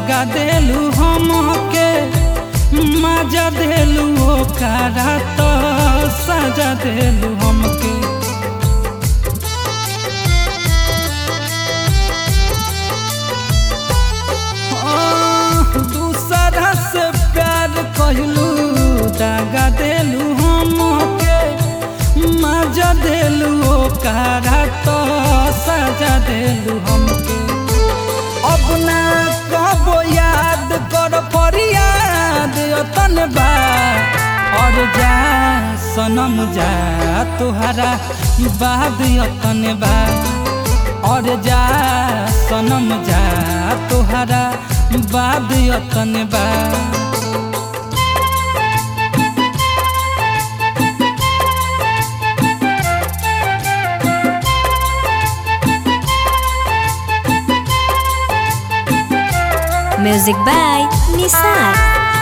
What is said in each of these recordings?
दागा देलू हमके मजा देलू ओकरा तो सजा देलू हमके आह, दूसरा से प्यार कहलू दागा देलू हमके मजा देलू ओकरा तो सजा देलू हमके अब ना कबो याद कर फरियाद तन बा और जा सनम जा तुहरा बाद यतन बा और जा सनम जा तुहरा बाद यतन बा Music by Nisar.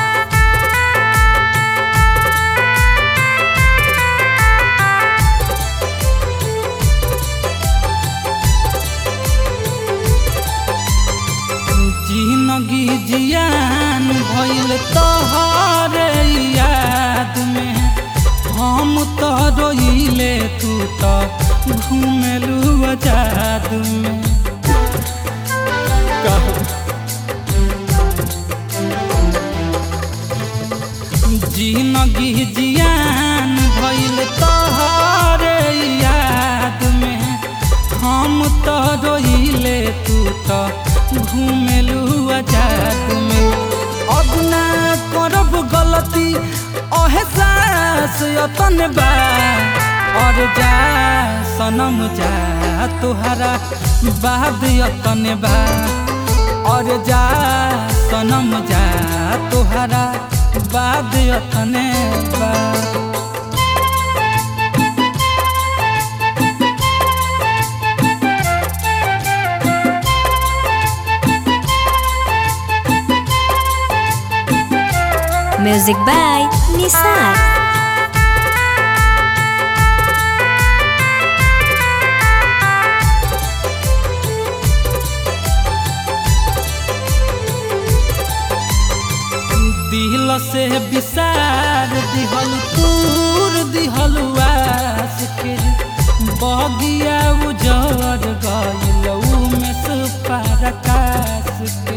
जिंदगी जियान भइल तोहरे याद में हम तो रोइले तू तो घूमेलू आजाद में जिंदगी जियान भइल तोहरे याद में हम तो रोइले तू तो घूमेलू आजाद में अब ना करब गलती एहसास यतन बा और जा सनम जा तुहरा बाद यतन बा और जा सनम जा तुहरा बाद यतन बा Music by Nisar. दिल से विसार दिहल तूर दिहल आस के बगिया उजर गइल में से परकाश के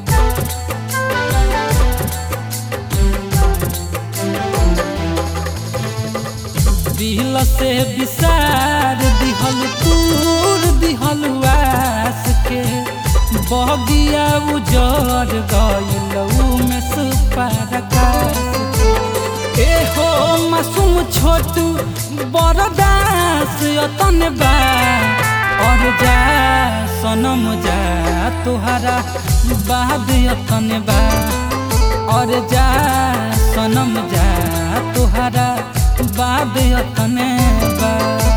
दिल से विसार दिहल तूर दिहल आस के बगिया उजर गइल में से परकाश के ए हो मासूम छोटू बरदास यतन बा और जा सनम जा तुहरा बाद यतन बा और जा सनम जा तुहरा बाद यतन बा